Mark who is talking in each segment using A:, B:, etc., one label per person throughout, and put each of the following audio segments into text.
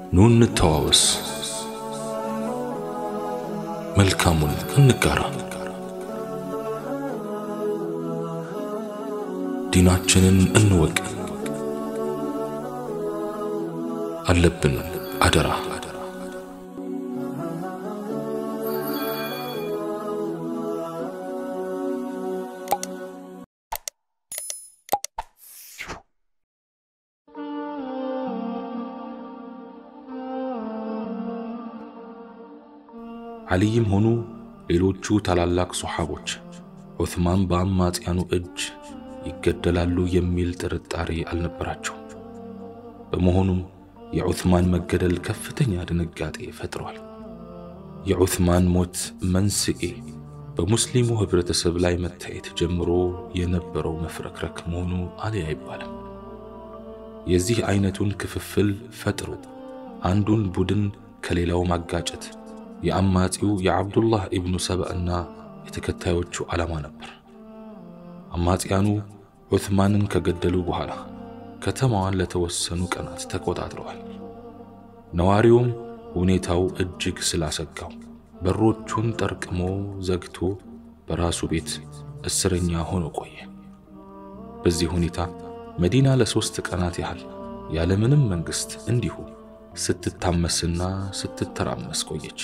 A: ኑ እንተዋወስ፣ መልካሙን እንጋራ፣ ዲናችንን እንወቅ። አለብን አደራ ዓሊይም ሆኑ ሌሎቹ ታላላቅ ሶሓቦች ዑትማን በአማጽያኑ እጅ ይገደላሉ የሚል ጥርጣሬ አልነበራቸውም። በመሆኑም የዑትማን መገደል ከፍተኛ ድንጋጤ ፈጥሯል። የዑትማን ሞት መንስኤ በሙስሊሙ ኅብረተሰብ ላይ መታየት ጀምሮ የነበረው መፍረክረክ መሆኑ አልያ አይባልም። የዚህ አይነቱን ክፍፍል ፈጥሮ አንዱን ቡድን ከሌላው ማጋጨት የአማጺው የዓብዱላህ ኢብኑ ሰበእና የተከታዮቹ ዓላማ ነበር። አማጺያኑ ዑትማንን ከገደሉ በኋላ ከተማዋን ለተወሰኑ ቀናት ተቆጣጥረዋል። ነዋሪውም ሁኔታው እጅግ ስላሰጋው በሮቹን ጠርቅሞ ዘግቶ በራሱ ቤት እስረኛ ሆኖ ቆየ። በዚህ ሁኔታ መዲና ለሦስት ቀናት ያህል ያለምንም መንግሥት እንዲሁ ስትታመስና ስትተራመስ ቆየች።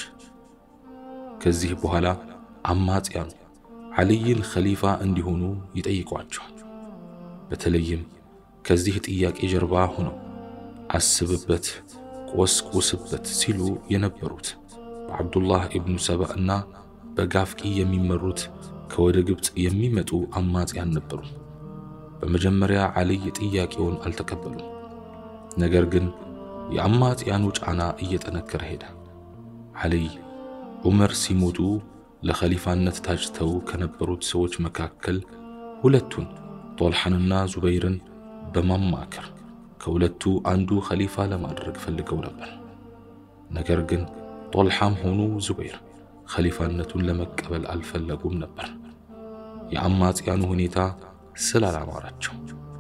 A: ከዚህ በኋላ አማጽያኑ ዓልይን ኸሊፋ እንዲሆኑ ይጠይቋቸዋል። በተለይም ከዚህ ጥያቄ ጀርባ ሆነው አስብበት፣ ቆስቁስበት ሲሉ የነበሩት በዓብዱላህ ኢብኑ ሰባ እና በጋፍቂ የሚመሩት ከወደ ግብፅ የሚመጡ አማጽያን ነበሩ። በመጀመሪያ ዓልይ ጥያቄውን አልተቀበሉም። ነገር ግን የአማጽያኑ ጫና እየጠነከረ ሄደ። ዓልይ ዑመር ሲሞቱ ለኸሊፋነት ታጭተው ከነበሩት ሰዎች መካከል ሁለቱን ጦልሓንና ዙበይርን በማማከር ከሁለቱ አንዱ ኸሊፋ ለማድረግ ፈልገው ነበር። ነገር ግን ጦልሓም ሆኑ ዙበይር ኸሊፋነቱን ለመቀበል አልፈለጉም ነበር፣ የአማጽያኑ ሁኔታ ስላላማራቸው።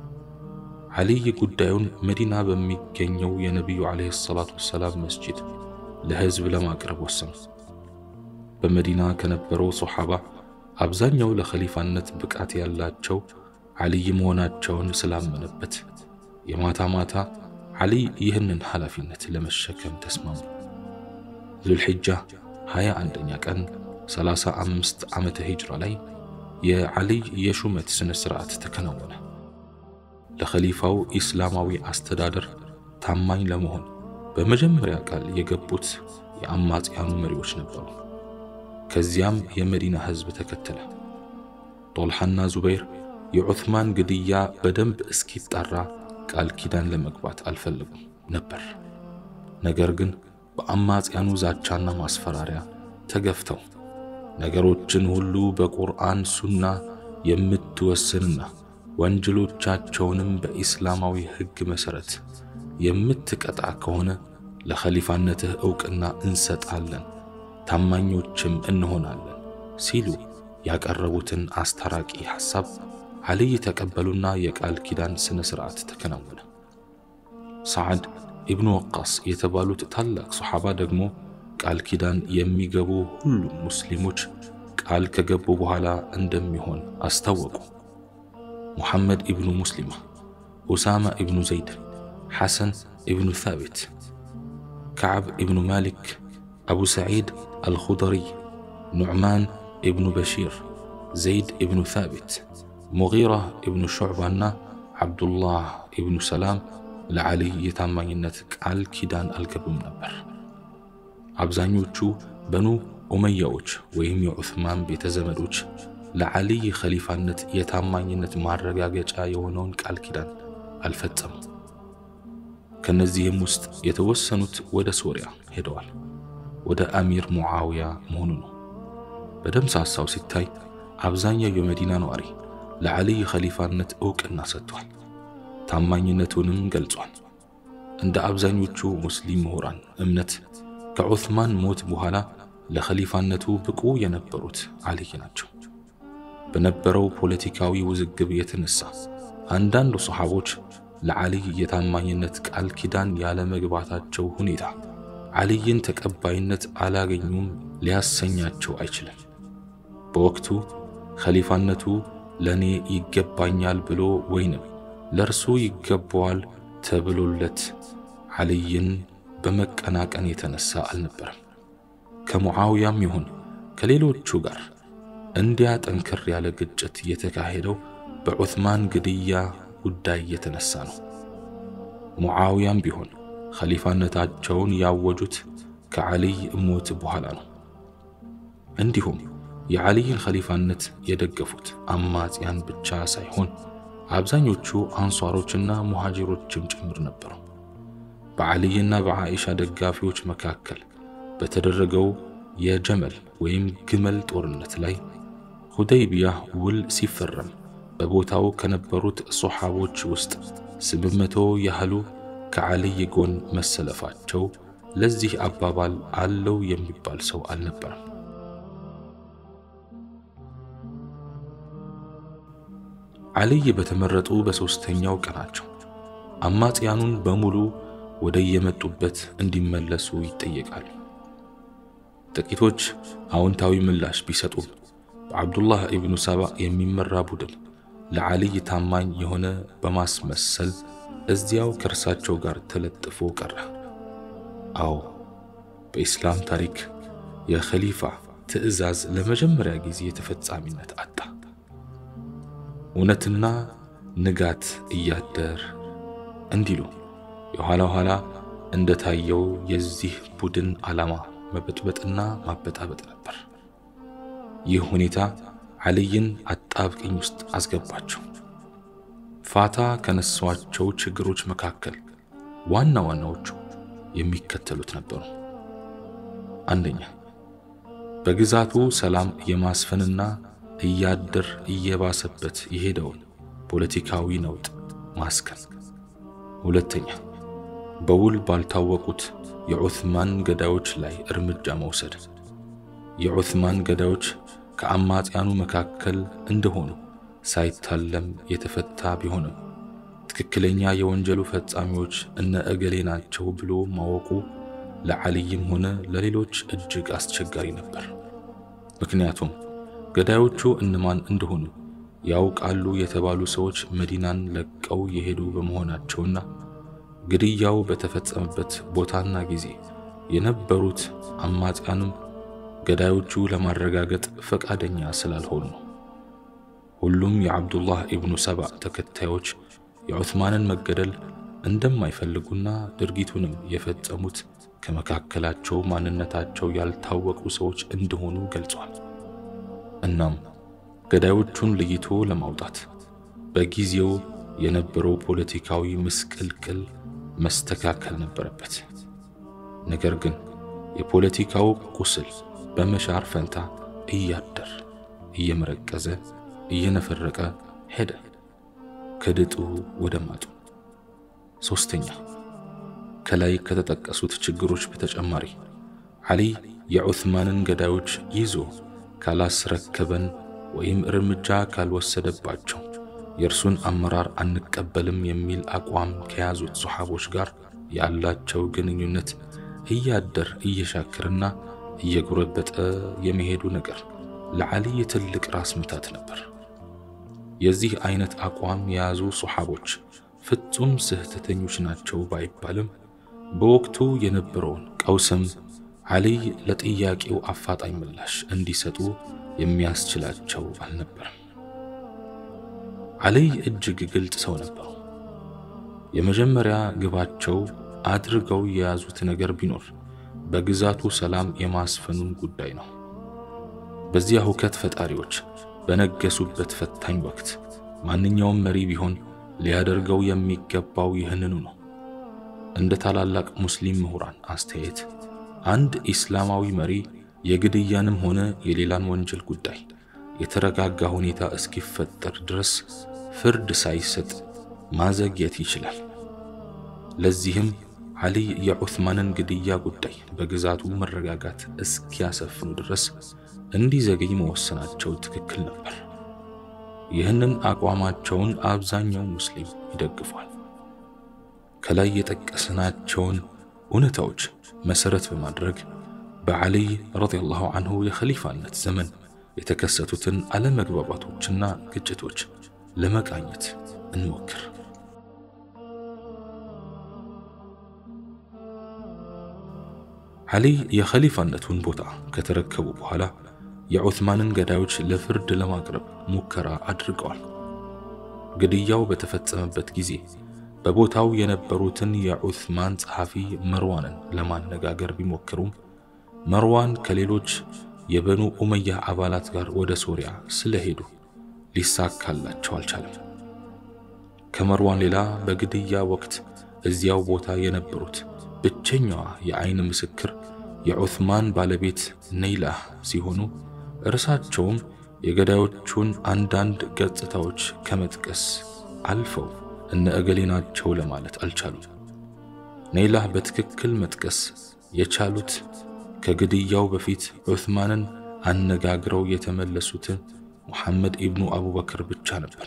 A: ዓልይ ጉዳዩን መዲና በሚገኘው የነቢዩ ዓለይሂ ሰላቱ ወሰላም መስጂድ ለሕዝብ ለማቅረብ ወሰኑ። በመዲና ከነበረው ሶሓባ አብዛኛው ለኸሊፋነት ብቃት ያላቸው ዓልይ መሆናቸውን ስላመነበት የማታ ማታ ዓልይ ይህንን ኃላፊነት ለመሸከም ተስማሙ። ዙልሕጃ 21ኛ ቀን 35 ዓመተ ሂጅራ ላይ የዓልይ የሹመት ሥነ ሥርዓት ተከናወነ። ለኸሊፋው ኢስላማዊ አስተዳደር ታማኝ ለመሆን በመጀመሪያ ቃል የገቡት የአማጽያኑ መሪዎች ነበሩ። ከዚያም የመዲና ሕዝብ ተከተለ። ጦልሓና ዙበይር የዑትማን ግድያ በደንብ እስኪጣራ ቃል ኪዳን ለመግባት አልፈለጉም ነበር። ነገር ግን በአማጽያኑ ዛቻና ማስፈራሪያ ተገፍተው ነገሮችን ሁሉ በቁርአን ሱና የምትወስንና ወንጀሎቻቸውንም በኢስላማዊ ሕግ መሠረት የምትቀጣ ከሆነ ለኸሊፋነትህ ዕውቅና እንሰጣለን፣ ታማኞችም እንሆናለን ሲሉ ያቀረቡትን አስታራቂ ሐሳብ ዓልይ ተቀበሉና የቃል ኪዳን ሥነ ሥርዓት ተከናወነ። ሰዓድ ኢብኑ ወቃስ የተባሉት ታላቅ ሶሓባ ደግሞ ቃል ኪዳን የሚገቡ ሁሉም ሙስሊሞች ቃል ከገቡ በኋላ እንደሚሆን አስታወቁ። ሙሐመድ ኢብኑ ሙስሊማ፣ ኡሳማ ኢብኑ ዘይድ፣ ሐሰን ኢብኑ ታቢት፣ ከዓብ ኢብኑ ማሊክ፣ አቡ ሰዒድ አልኹደሪ፣ ኑዕማን ኢብኑ በሺር፣ ዘይድ ኢብኑ ታቢት፣ ሙጊራ ኢብኑ ሹዕባና ዓብዱላህ ኢብኑ ሰላም ለዓልይ የታማኝነት ቃል ኪዳን አልገቡም ነበር። አብዛኞቹ በኑ ኡመያዎች ወይም የዑስማን ቤተ ዘመዶች ለዓልይ ኸሊፋነት የታማኝነት ማረጋገጫ የሆነውን ቃል ኪዳን አልፈጸሙም። ከነዚህም ውስጥ የተወሰኑት ወደ ሶሪያ ሄደዋል። ወደ አሚር ሙዓውያ መሆኑ ነው። በደምሳሳው ሲታይ አብዛኛው የመዲና ነዋሪ ለዓልይ ኸሊፋነት ዕውቅና ሰጥቷል። ታማኝነቱንም ገልጿል። እንደ አብዛኞቹ ሙስሊም ምሁራን እምነት ከዑስማን ሞት በኋላ ለኸሊፋነቱ ብቁ የነበሩት ዓልይ ናቸው። በነበረው ፖለቲካዊ ውዝግብ የተነሳ አንዳንድ ሰሓቦች ለዓሊይ የታማኝነት ቃል ኪዳን ያለመግባታቸው ሁኔታ ዓሊይን ተቀባይነት አላገኙም ሊያሰኛቸው አይችልም። በወቅቱ ኸሊፋነቱ ለኔ ይገባኛል ብሎ ወይንም ለእርሱ ይገባዋል ተብሎለት ዓሊይን በመቀናቀን የተነሳ አልነበረም። ከሙዓውያም ይሁን ከሌሎቹ ጋር እንዲያ ጠንከር ያለ ግጭት የተካሄደው በዑትማን ግድያ ጉዳይ የተነሳ ነው። ሙዓውያም ቢሆን ኸሊፋነታቸውን ያወጁት ከዓሊይ ሞት በኋላ ነው። እንዲሁም የዓሊይን ኸሊፋነት የደገፉት አማጽያን ብቻ ሳይሆን አብዛኞቹ አንሷሮችና ሙሃጅሮችም ጭምር ነበሩ። በዓሊይና በዓኢሻ ደጋፊዎች መካከል በተደረገው የጀመል ወይም ግመል ጦርነት ላይ ሁደይቢያ ውል ሲፈረም በቦታው ከነበሩት ሶሓቦች ውስጥ ስምንት መቶ ያህሉ ከዓሊይ ጎን መሰለፋቸው ለዚህ አባባል አለው የሚባል ሰው አልነበረም። ዓሊይ በተመረጡ በሦስተኛው ቀናቸው አማጽያኑን በሙሉ ወደ የመጡበት እንዲመለሱ ይጠየቃሉ። ጥቂቶች አዎንታዊ ምላሽ ቢሰጡም በዓብዱላህ ኢብኑ ሰባ የሚመራ ቡድን ለዓሊይ ታማኝ የሆነ በማስመሰል እዚያው ከእርሳቸው ጋር ተለጥፎ ቀረ። አዎ በኢስላም ታሪክ የኸሊፋ ትዕዛዝ ለመጀመሪያ ጊዜ ተፈጻሚነት አጣ። እውነትና ንጋት እያደር እንዲሉ የኋላ ኋላ እንደታየው የዚህ ቡድን ዓላማ መበጥበጥና ማበጣበጥ ነበር። ይህ ሁኔታ ዓሊይን አጣብቅኝ ውስጥ አስገባቸው። ፋታ ከነሷቸው ችግሮች መካከል ዋና ዋናዎቹ የሚከተሉት ነበሩ። አንደኛ፣ በግዛቱ ሰላም የማስፈንና እያደር እየባሰበት የሄደውን ፖለቲካዊ ነውጥ ማስከን። ሁለተኛ፣ በውል ባልታወቁት የዑትማን ገዳዮች ላይ እርምጃ መውሰድ። የዑትማን ገዳዮች ከአማጽያኑ መካከል እንደሆኑ ሳይታለም የተፈታ ቢሆንም ትክክለኛ የወንጀሉ ፈጻሚዎች እነ እገሌ ናቸው ብሎ ማወቁ ለዓሊይም ሆነ ለሌሎች እጅግ አስቸጋሪ ነበር። ምክንያቱም ገዳዮቹ እነማን እንደሆኑ ያውቃሉ የተባሉ ሰዎች መዲናን ለቀው የሄዱ በመሆናቸውና ግድያው በተፈጸመበት ቦታና ጊዜ የነበሩት አማጽያንም ገዳዮቹ ለማረጋገጥ ፈቃደኛ ስላልሆኑ ነው። ሁሉም የዓብዱላህ ኢብኑ ሰባ ተከታዮች የዑትማንን መገደል እንደማይፈልጉና ድርጊቱንም የፈጸሙት ከመካከላቸው ማንነታቸው ያልታወቁ ሰዎች እንደሆኑ ገልጿል። እናም ገዳዮቹን ለይቶ ለማውጣት በጊዜው የነበረው ፖለቲካዊ ምስቅልቅል መስተካከል ነበረበት። ነገር ግን የፖለቲካው ቁስል በመሻር ፈንታ እያደር እየመረቀዘ እየነፈረቀ ሄደ፣ ከድጡ ወደ ማጡ። ሶስተኛ ከላይ ከተጠቀሱት ችግሮች በተጨማሪ ዓሊይ የዑትማንን ገዳዮች ይዞ ካላስረከበን ወይም እርምጃ ካልወሰደባቸው የእርሱን አመራር አንቀበልም የሚል አቋም ከያዙት ሶሓቦች ጋር ያላቸው ግንኙነት እያደር እየሻከረና እየጎረበጠ የመሄዱ ነገር ለዓሊይ ትልቅ ራስ ምታት ነበር። የዚህ አይነት አቋም የያዙ ሶሓቦች ፍጹም ስህተተኞች ናቸው ባይባልም በወቅቱ የነበረውን ቀውስም ዓሊይ ለጥያቄው አፋጣኝ ምላሽ እንዲሰጡ የሚያስችላቸው አልነበረም። ዓሊይ እጅግ ግልጽ ሰው ነበሩ። የመጀመሪያ ግባቸው አድርገው የያዙት ነገር ቢኖር በግዛቱ ሰላም የማስፈኑን ጉዳይ ነው። በዚያ ሁከት ፈጣሪዎች በነገሱበት ፈታኝ ወቅት ማንኛውም መሪ ቢሆን ሊያደርገው የሚገባው ይህንኑ ነው። እንደ ታላላቅ ሙስሊም ምሁራን አስተያየት አንድ ኢስላማዊ መሪ የግድያንም ሆነ የሌላን ወንጀል ጉዳይ የተረጋጋ ሁኔታ እስኪፈጠር ድረስ ፍርድ ሳይሰጥ ማዘግየት ይችላል። ለዚህም ዓሊይ የዑትማንን ግድያ ጉዳይ በግዛቱ መረጋጋት እስኪያሰፍኑ ድረስ እንዲዘገይ መወሰናቸው ትክክል ነበር። ይህንን አቋማቸውን አብዛኛው ሙስሊም ይደግፏል። ከላይ የጠቀስናቸውን እውነታዎች መሰረት በማድረግ በዓሊይ ረዲየላሁ አንሁ የኸሊፋነት ዘመን የተከሰቱትን አለመግባባቶችና ግጭቶች ለመቃኘት እንሞክር። ዓሊይ የኸሊፋነቱን ቦታ ከተረከቡ በኋላ የዑትማንን ገዳዮች ለፍርድ ለማቅረብ ሙከራ አድርገዋል። ግድያው በተፈጸመበት ጊዜ በቦታው የነበሩትን የዑትማን ጸሐፊ መርዋንን ለማነጋገር ቢሞክሩም መርዋን ከሌሎች የበኑ ኡመያ አባላት ጋር ወደ ሶሪያ ስለሄዱ ሊሳካላቸው አልቻለም። ከመርዋን ሌላ በግድያ ወቅት እዚያው ቦታ የነበሩት ብቸኛዋ የዓይን ምስክር የዑትማን ባለቤት ነይላህ ሲሆኑ እርሳቸውም የገዳዮቹን አንዳንድ ገጽታዎች ከመጥቀስ አልፈው እነ እገሌ ናቸው ለማለት አልቻሉም። ነይላህ በትክክል መጥቀስ የቻሉት ከግድያው በፊት ዑትማንን አነጋግረው የተመለሱትን ሙሐመድ ኢብኑ አቡበክር ብቻ ነበር።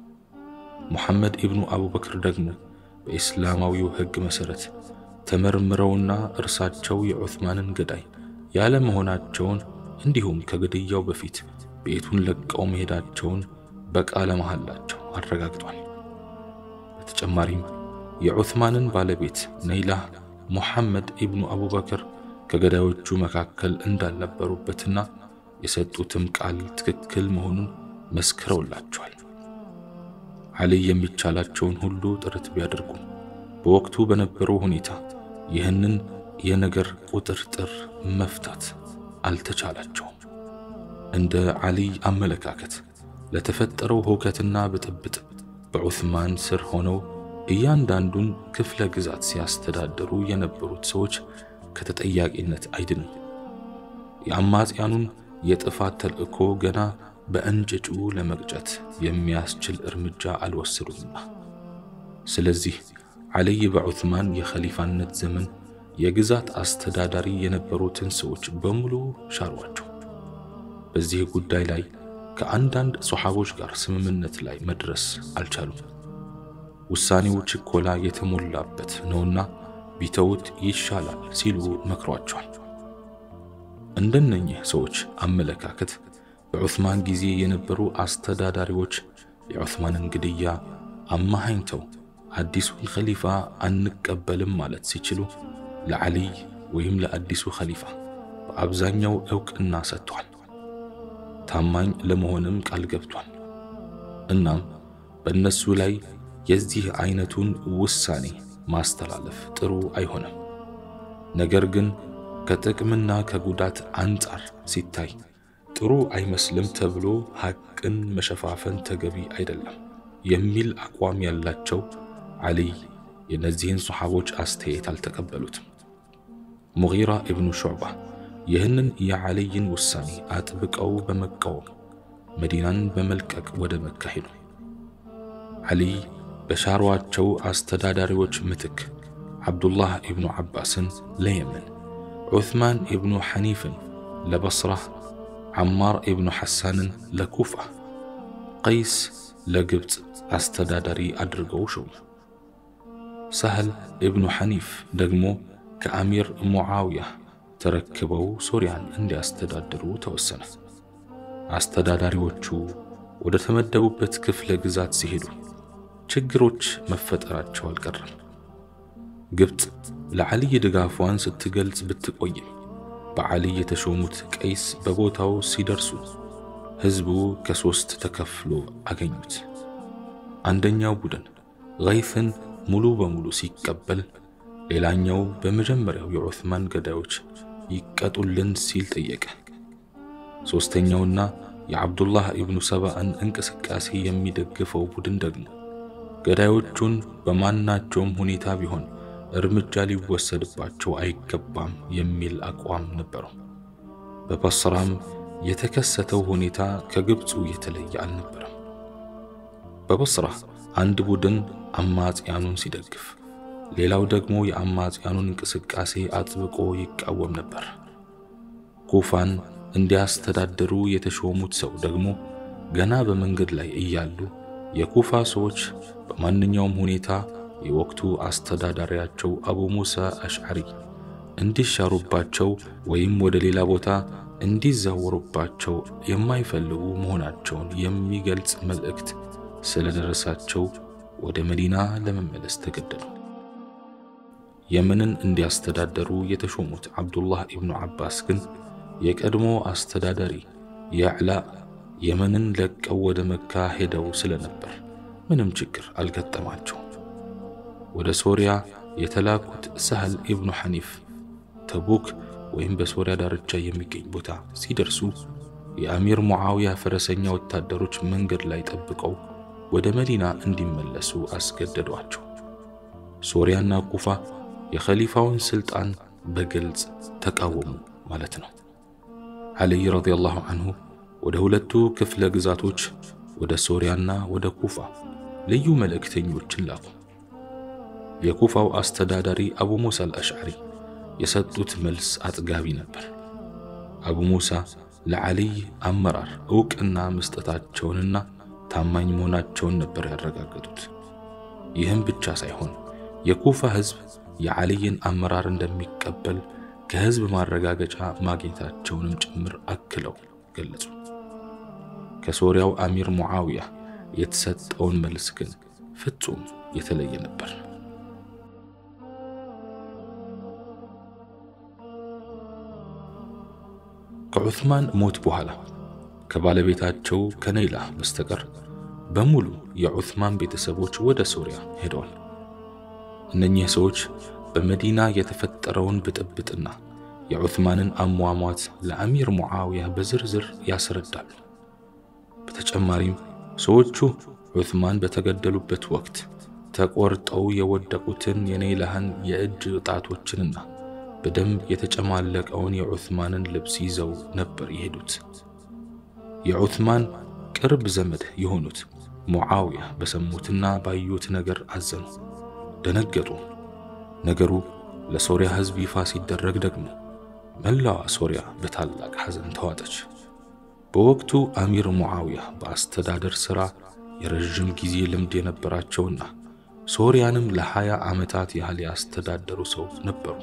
A: ሙሐመድ ኢብኑ አቡበክር ደግሞ በኢስላማዊው ሕግ መሠረት ተመርምረውና እርሳቸው የዑትማንን ገዳይ ያለ መሆናቸውን እንዲሁም ከግድያው በፊት ቤቱን ለቀው መሄዳቸውን በቃለ መሐላቸው አረጋግጧል። በተጨማሪም የዑትማንን ባለቤት ነይላህ ሙሐመድ ኢብኑ አቡበክር ከገዳዮቹ መካከል እንዳልነበሩበትና የሰጡትም ቃል ትክክል መሆኑን መስክረውላቸዋል። ዓሊይ የሚቻላቸውን ሁሉ ጥረት ቢያደርጉም በወቅቱ በነበረው ሁኔታ ይህንን የነገር ቁጥርጥር መፍታት አልተቻላቸውም። እንደ ዓሊይ አመለካከት ለተፈጠረው ሁከትና ብጥብጥ በዑትማን ስር ሆነው እያንዳንዱን ክፍለ ግዛት ሲያስተዳድሩ የነበሩት ሰዎች ከተጠያቂነት አይድንም። የአማጽያኑን የጥፋት ተልእኮ ገና በእንጭጩ ለመቅጨት የሚያስችል እርምጃ አልወሰዱምና። ስለዚህ ዓሊይ በዑትማን የኸሊፋነት ዘመን የግዛት አስተዳዳሪ የነበሩትን ሰዎች በሙሉ ሻሯቸው። በዚህ ጉዳይ ላይ ከአንዳንድ ሶሓቦች ጋር ስምምነት ላይ መድረስ አልቻሉም። ውሳኔው ችኮላ የተሞላበት ነውና ቢተውት ይሻላል ሲሉ መክሯቸዋል። እንደነኚህ ሰዎች አመለካከት በዑትማን ጊዜ የነበሩ አስተዳዳሪዎች የዑትማንን ግድያ አማሃኝተው አዲሱን ኸሊፋ አንቀበልም ማለት ሲችሉ ለዓሊይ ወይም ለአዲሱ ኸሊፋ በአብዛኛው ዕውቅና ሰጥቷል። ታማኝ ለመሆንም ቃል ገብቷል። እናም በእነሱ ላይ የዚህ አይነቱን ውሳኔ ማስተላለፍ ጥሩ አይሆንም። ነገር ግን ከጥቅምና ከጉዳት አንጻር ሲታይ ጥሩ አይመስልም ተብሎ ሐቅን መሸፋፈን ተገቢ አይደለም የሚል አቋም ያላቸው ዓሊይ የእነዚህን ሰሓቦች አስተያየት አልተቀበሉትም። ሙጊራ ኢብኑ ሹዕባ ይህንን የዓሊይን ውሳኔ አጥብቀው በመቃወም መዲናን በመልቀቅ ወደ መካ ሄዱ። ዓሊይ በሻሯቸው አስተዳዳሪዎች ምትክ ዓብዱላህ ኢብኑ ዓባስን ለየመን፣ ዑትማን ኢብኑ ሐኒፍን ለበስራ፣ ዓማር ኢብኑ ሐሳንን ለኩፋ፣ ቀይስ ለግብፅ አስተዳዳሪ አድርገው ሾሙ። ሳህል ኢብኑ ሐኒፍ ደግሞ ከአሚር ሙዓውያ ተረክበው ሶርያን እንዲያስተዳድሩ ተወሰነ። አስተዳዳሪዎቹ ወደ ተመደቡበት ክፍለ ግዛት ሲሄዱ ችግሮች መፈጠራቸው አልቀረም። ግብፅ ለዓሊይ ድጋፏን ስትገልጽ ብትቆይም በዓሊይ የተሾሙት ቀይስ በቦታው ሲደርሱ ሕዝቡ ከሦስት ተከፍሎ አገኙት። አንደኛው ቡድን ገይፍን ሙሉ በሙሉ ሲቀበል፣ ሌላኛው በመጀመሪያው የዑትማን ገዳዮች ይቀጡልን ሲል ጠየቀ። ሦስተኛውና የዓብዱላህ ኢብኑ ሰባእን እንቅስቃሴ የሚደግፈው ቡድን ደግሞ ገዳዮቹን በማናቸውም ሁኔታ ቢሆን እርምጃ ሊወሰድባቸው አይገባም የሚል አቋም ነበረው። በበስራም የተከሰተው ሁኔታ ከግብፁ የተለየ አልነበረም። በበስራ አንድ ቡድን አማጽያኑን ሲደግፍ፣ ሌላው ደግሞ የአማጽያኑን እንቅስቃሴ አጥብቆ ይቃወም ነበር። ኩፋን እንዲያስተዳድሩ የተሾሙት ሰው ደግሞ ገና በመንገድ ላይ እያሉ የኩፋ ሰዎች በማንኛውም ሁኔታ የወቅቱ አስተዳዳሪያቸው አቡ ሙሳ አሽዓሪ እንዲሻሩባቸው ወይም ወደ ሌላ ቦታ እንዲዛወሩባቸው የማይፈልጉ መሆናቸውን የሚገልጽ መልእክት ስለደረሳቸው ወደ መዲና ለመመለስ ተገደዱ። የመንን እንዲያስተዳደሩ የተሾሙት አብዱላህ ኢብኑ አባስ ግን የቀድሞ አስተዳዳሪ ያዕላ የመንን ለቀው ወደ መካ ሄደው ስለነበር ምንም ችግር አልገጠማቸውም። ወደ ሶሪያ የተላኩት ሳህል ኢብኑ ሐኒፍ ተቡክ ወይም በሶሪያ ዳርቻ የሚገኝ ቦታ ሲደርሱ የአሚር ሙዓውያ ፈረሰኛ ወታደሮች መንገድ ላይ ጠብቀው ወደ መዲና እንዲመለሱ አስገደዷቸው። ሶሪያና ኩፋ የኸሊፋውን ስልጣን በግልጽ ተቃወሙ ማለት ነው። ዓሊይ ረዲየላሁ አንሁ ወደ ሁለቱ ክፍለ ግዛቶች ወደ ሶሪያና ወደ ኩፋ ልዩ መልእክተኞችን ላኩ። የኩፋው አስተዳዳሪ አቡ ሙሳ አልአሽዓሪ የሰጡት መልስ አጥጋቢ ነበር። አቡ ሙሳ ለዓሊይ አመራር ዕውቅና መስጠታቸውንና ታማኝ መሆናቸውን ነበር ያረጋገጡት። ይህም ብቻ ሳይሆን የኩፋ ሕዝብ የዓሊይን አመራር እንደሚቀበል ከሕዝብ ማረጋገጫ ማግኘታቸውንም ጭምር አክለው ገለጹ። ከሶሪያው አሚር ሙዓውያ የተሰጠውን መልስ ግን ፍጹም የተለየ ነበር። ከዑስማን ሞት በኋላ ከባለቤታቸው ከነይላ በስተቀር በሙሉ የዑስማን ቤተሰቦች ወደ ሶሪያ ሄደዋል። እነኚህ ሰዎች በመዲና የተፈጠረውን ብጥብጥና የዑስማንን አሟሟት ለአሚር ሙዓውያ በዝርዝር ያስረዳሉ። በተጨማሪም ሰዎቹ ዑስማን በተገደሉበት ወቅት ተቆርጠው የወደቁትን የነይላህን የእጅ ጣቶችንና በደም የተጨማለቀውን የዑስማንን ልብስ ይዘው ነበር የሄዱት። የዑስማን ቅርብ ዘመድ የሆኑት ሙዓውያ በሰሙትና ባዩት ነገር አዘኑ፣ ደነገጡ። ነገሩ ለሶሪያ ሕዝብ ይፋ ሲደረግ ደግሞ መላዋ ሶሪያ በታላቅ ሐዘን ተዋጠች። በወቅቱ አሚር ሙዓውያ በአስተዳደር ሥራ የረዥም ጊዜ ልምድ የነበራቸውና ሶሪያንም ለሀያ ዓመታት ያህል ያስተዳደሩ ሰው ነበሩ።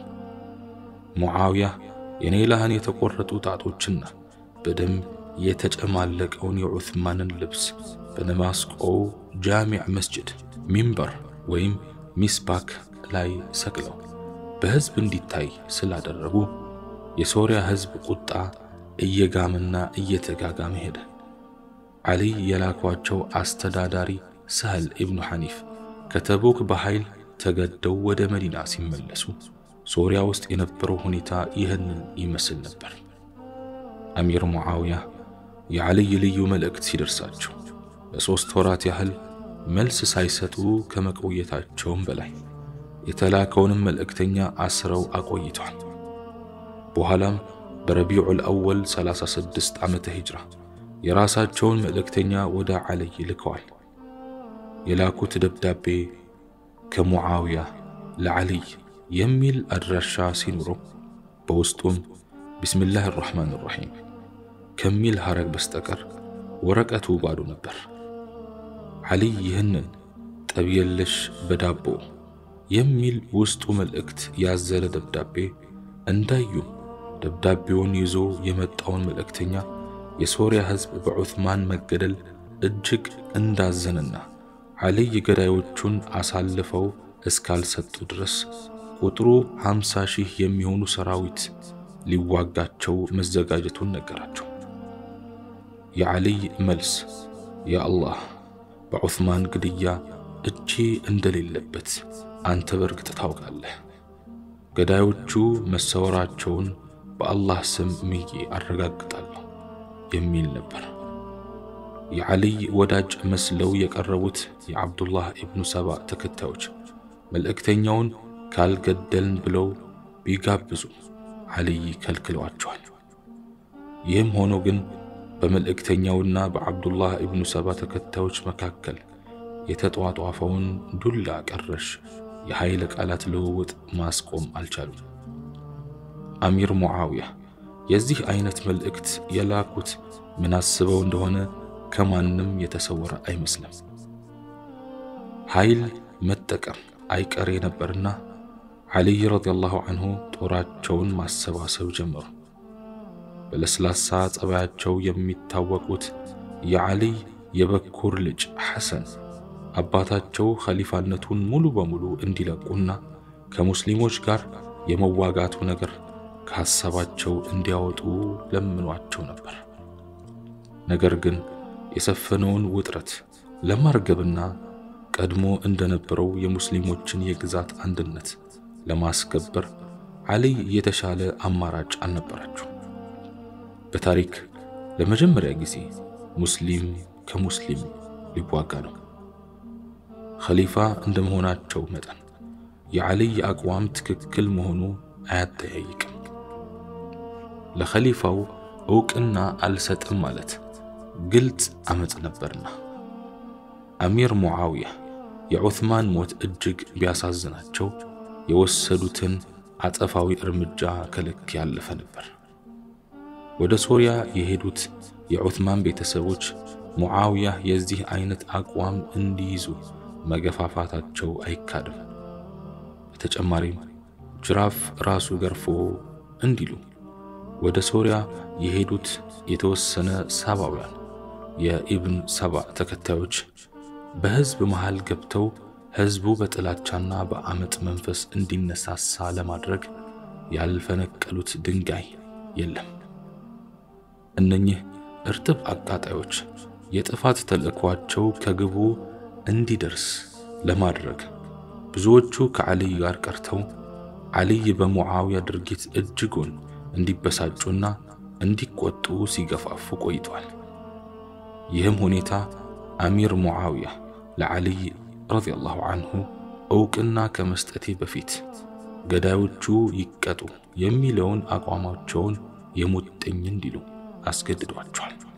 A: ሙዓውያ የኔላህን የተቆረጡ ጣቶችና በደም የተጨማለቀውን የዑስማንን ልብስ በደማስቆው ጃሚዕ መስጅድ ሚንበር ወይም ሚስባክ ላይ ሰቅለው በሕዝብ እንዲታይ ስላደረጉ የሶሪያ ሕዝብ ቁጣ እየጋመና እየተጋጋመ ሄደ። ዓሊይ የላኳቸው አስተዳዳሪ ሳህል ኢብኑ ሐኒፍ ከተቡክ በኃይል ተገደው ወደ መዲና ሲመለሱ ሶሪያ ውስጥ የነበረው ሁኔታ ይህንን ይመስል ነበር። አሚር ሙዓውያ የዓሊይ ልዩ መልእክት ሲደርሳቸው ለሦስት ወራት ያህል መልስ ሳይሰጡ ከመቆየታቸውም በላይ የተላከውንም መልእክተኛ አስረው አቆይተዋል። በኋላም በረቢዑል አወል 36 ዓመተ ሂጅራ የራሳቸውን መልእክተኛ ወደ ዓሊይ ልከዋል። የላኩት ደብዳቤ ከሙዓውያ ለዓሊይ የሚል አድራሻ ሲኖረው በውስጡም ቢስሚላህ አራሕማን አራሒም ከሚል ሐረግ በስተቀር ወረቀቱ ባዶ ነበር። ዓሊይ ይህንን ጠብ የለሽ በዳቦ የሚል ውስጡ መልእክት ያዘለ ደብዳቤ እንዳዩ ደብዳቤውን ይዞ የመጣውን መልእክተኛ የሶሪያ ሕዝብ በዑስማን መገደል እጅግ እንዳዘነና ዓሊይ ገዳዮቹን አሳልፈው እስካልሰጡ ድረስ ቁጥሩ ሃምሳ ሺህ የሚሆኑ ሰራዊት ሊዋጋቸው መዘጋጀቱን ነገራቸው። የዓሊይ መልስ ያ አላህ በዑስማን ግድያ እጄ እንደሌለበት አንተ በርግጥ ታውቃለህ። ገዳዮቹ መሰወራቸውን በአላህ ስም ምዬ አረጋግጣለሁ የሚል ነበር። የዓሊይ ወዳጅ መስለው የቀረቡት የዓብዱላህ ኢብኑ ሰባ ተከታዮች መልእክተኛውን ካልገደልን ብለው ቢጋብዙ ዓሊይ ከልክለዋቸዋል። ይህም ሆኖ ግን በመልእክተኛውና በዓብዱላህ ኢብኑ ሰባ ተከታዮች መካከል የተጧጧፈውን ዱላ ቀረሽ የኃይለ ቃላት ልውውጥ ማስቆም አልቻሉም። አሚር ሙዓውያ የዚህ አይነት መልእክት የላኩት ምን አስበው እንደሆነ ከማንም የተሰወረ አይመስልም። ኃይል መጠቀም አይቀሬ ነበርና ዓሊይ ረዲየላሁ አንሁ ጦራቸውን ማሰባሰብ ጀመሩ። በለስላሳ ጸባያቸው የሚታወቁት የዓሊይ የበኩር ልጅ ሐሰን አባታቸው ኸሊፋነቱን ሙሉ በሙሉ እንዲለቁና ከሙስሊሞች ጋር የመዋጋቱ ነገር ከሐሳባቸው እንዲያወጡ ለምኗቸው ነበር። ነገር ግን የሰፈነውን ውጥረት ለማርገብና ቀድሞ እንደነበረው የሙስሊሞችን የግዛት አንድነት ለማስከበር ዓሊይ የተሻለ አማራጭ አልነበራቸው። በታሪክ ለመጀመሪያ ጊዜ ሙስሊም ከሙስሊም ሊዋጋ ነው። ኸሊፋ እንደመሆናቸው መጠን የዓሊይ አቋም ትክክል መሆኑ አያጠያይቅም። ለኸሊፋው ዕውቅና አልሰጥም ማለት ግልጽ አመፅ ነበርና። አሚር ሙዓውያ የዑትማን ሞት እጅግ ቢያሳዝናቸው የወሰዱትን አጸፋዊ እርምጃ ከልክ ያለፈ ነበር። ወደ ሶርያ የሄዱት የዑትማን ቤተሰቦች ሙዓውያ የዚህ አይነት አቋም እንዲይዙ መገፋፋታቸው አይካድም። በተጨማሪም ጅራፍ ራሱ ገርፎ እንዲሉ ወደ ሶርያ የሄዱት የተወሰነ ሳባውያን የኢብን ሰባ ተከታዮች በሕዝብ መሃል ገብተው ሕዝቡ በጥላቻና በአመፅ መንፈስ እንዲነሳሳ ለማድረግ ያልፈነቀሉት ድንጋይ የለም። እነኚህ እርጥብ አቃጣዮች የጥፋት ተልእኳቸው ከግቡ እንዲደርስ ለማድረግ ብዙዎቹ ከዓሊይ ጋር ቀርተው ዓሊይ በሙዓውያ ድርጊት እጅጉን እንዲበሳጩና እንዲቆጡ ሲገፋፉ ቆይቷል። ይህም ሁኔታ አሚር ሙዓውያ ለዓሊይ ረዲየላሁ አንሁ ዕውቅና ከመስጠቴ በፊት ገዳዮቹ ይቀጡ የሚለውን አቋማቸውን የሙጥኝ እንዲሉ አስገድዷቸዋል።